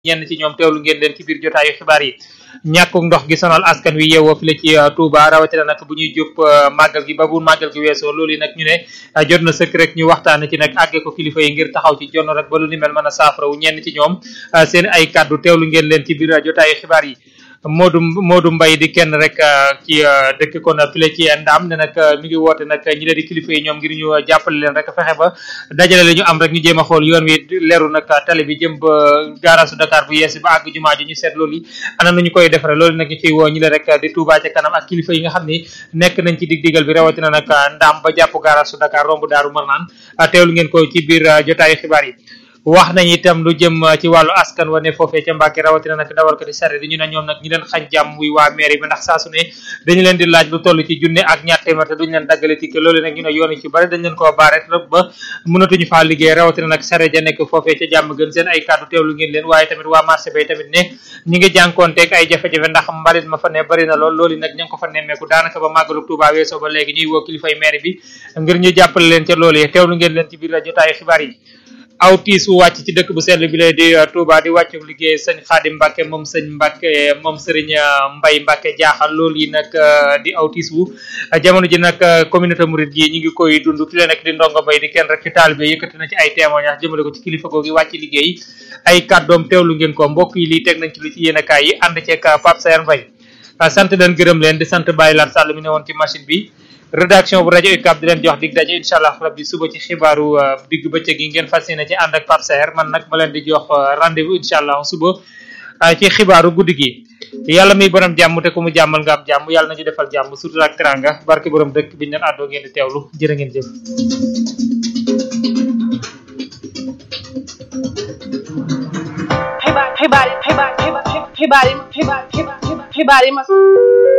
ñenn ci ñoom teewlu ngeen leen ci biir jotaayu xibaar yi ñàkkuk ndox gi sonal askan wi yeewoo fi la ci Touba rawatina nag bu ñuy jub màggal gi ba bu màggal gi weesoo loolu yi nag ñu ne jot na sëkk rek ñu waxtaane ci nag àggee ko kilifa yi ngir taxaw ci jonn rek ba lu ni mel mën a saafara wu ñenn ci ñoom seen ay kàddu teewlu ngeen leen ci biir jotaayu xibaar yi Modou Modou Mbaye di kenn rek ci dëkk kon file ci ndaam ne nag mi ngi woote nag ñi leen di kilifa yi ñoom ngir ñu jàppale leen rek fexe ba dajale la ñu am rek ñu jéem a xool yoon wi leeru nag tali bi jëm ba gaarasu Dakar bu yees ba àgg jumaa ji ñu seet loolu yi ana nañu koy defare loolu nag ñu ciy woo ñi leen rek di Touba ca kanam ak kilifa yi nga xam ni nekk nañ ci dig digal bi rawatina nag ndaam ba jàpp gaarasu Dakar romb daaru Marnaan teewlu ngeen ko ci biir jotaayu xibaar yi wax nañ itam lu jëm ci wàllu askan wa ne foofee ca Mbàkke rawatina nag dawal ko di sare di ñu ne ñoom nag ñi leen xañ jàmm muy waa mairie bi ndax saa su ne dañu leen di laaj lu toll ci junne ak ñaar téeméer te duñu leen daggale tikke loolu nag ñu ne yoon yi ci bari dañ leen koo baare ba mënatuñu faa liggéey rawatina nag sare ja nekk foofee ca jàmm gën seen ay kàddu teewlu ngeen leen waaye tamit waa marché bay tamit ne ñi ngi jànkoonteeg ay jafe-jafe ndax mbalit ma fa ne bari na lool loolu nag ña ngi ko fa nemmeeku daanaka ba màggalu Tuubaa weesoo ba léegi ñuy woo kilifay mairie bi ngir ñu jàppale leen ca loolu yi teewlu ngeen leen ci biir jotaayu xibaar yi aw tiis wu wàcc ci dëkk bu sell bi lay di Touba di wàccu liggéey sëñ Xaadim Mbàkke moom sëñ Mbàkke moom sëriñ Mbay Mbàkke jaaxal loolu yi nag di aw tiis wu jamono ji nag communauté mouride gi ñi ngi koy dund ki la nekk di ndongo mbay di kenn rek ci taalibe yëkkati na ci ay témoignage jëmale ko ci kilifa googu wàcc liggéey ay kàddoom teewlu ngeen ko mbokk yi lii teg nañ ci lu ci yéene kaay yi ànd ceeg Pape Sayer Mbay sant leen gërëm leen di sant Baye Lat Sall mi ne woon ci machine bi rédaction bu rajo UCAB di leen jox dig daje incha allah rabbi suba ci xibaaru digg bëccëg yi ngeen fas yéene ci ànd ak Pape Saer man nag ma leen di jox rendez-vous incha allah suba ci xibaaru guddi gi yàlla muy borom jàmm te ku mu jàmmal nga am jàmm yàlla nañu defal jàmm surtout ak teranga barke borom dëkk bi ñu leen àddoo ngeen di teewlu jërë ngeen jëf. xibaar xibaar xibaar xibaar xibaar yi xibaar xibaar xibaar yi ma